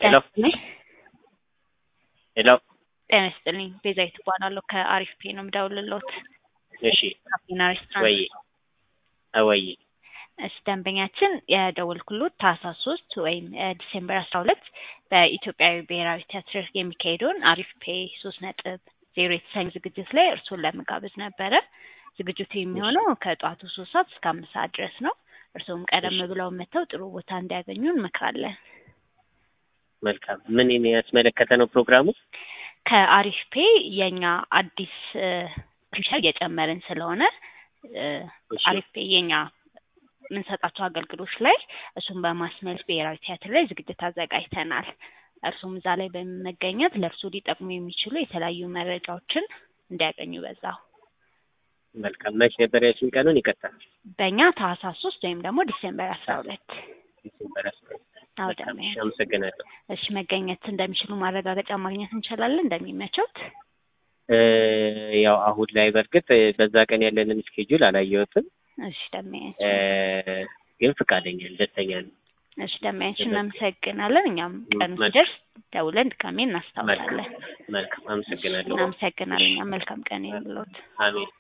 ሄሎ ይስጥልኝ። ሄሎ ጤና ይስጥልኝ። ቤዛዊት እባላለሁ ከአሪፍ ፔ ነው የምደውልልዎት። እሺ ካፌና ሬስቶራንት ወይ ወይ እሺ ደንበኛችን የደወልኩሎት ታህሳስ ሶስት ወይም ዲሴምበር አስራ ሁለት በኢትዮጵያዊ ብሔራዊ ቲያትር የሚካሄደውን አሪፍ ፔ ሶስት ነጥብ ዜሮ የተሰኘ ዝግጅት ላይ እርስዎን ለመጋበዝ ነበረ። ዝግጅቱ የሚሆነው ከጠዋቱ ሶስት ሰዓት እስከ አምስት ሰዓት ድረስ ነው። እርስዎም ቀደም ብለው መጥተው ጥሩ ቦታ እንዲያገኙ እንመክራለን። መልካም ምን ያስመለከተ ነው ፕሮግራሙ? ከአሪፍ ፔ የኛ አዲስ ፊቸር እየጨመርን ስለሆነ እ እሺ። አሪፍ ፔ የኛ የምንሰጣቸው አገልግሎች ላይ እሱን በማስመልስ ብሔራዊ ቲያትር ላይ ዝግጅት አዘጋጅተናል። እርሱም እዛ ላይ በመገኘት ለእርሱ ሊጠቅሙ የሚችሉ የተለያዩ መረጃዎችን እንዲያገኙ በዛው መልካም መች ነበር ያልሽኝ ቀኑን? ይቀጥላል በእኛ ታህሳስ ሶስት ወይም ደግሞ ዲሴምበር አስራ ሁለት ዲሴምበር አስራ ሁለት አዎ መልካም ደህና እሺ፣ አመሰግናለሁ። እሺ መገኘት እንደሚችሉ ማረጋገጫ ማግኘት እንችላለን እንደሚመቸውት እ ያው አሁን ላይ በእርግጥ በዛ ቀን ያለንን ስኬጁል አላየሁትም እሺ ደመያች እ ግን ፈቃደኛ ነኝ፣ ደስተኛ ነኝ። እሺ ደመያች እናመሰግናለን እኛም ቀኑ መልካም። ሲደርስ ደውለን ድጋሜ እናስታውሳለን መልካም መልካም፣ አመሰግናለሁ። እናመሰግናለን እኛም መልካም ቀን ይሁንልዎት አሜን።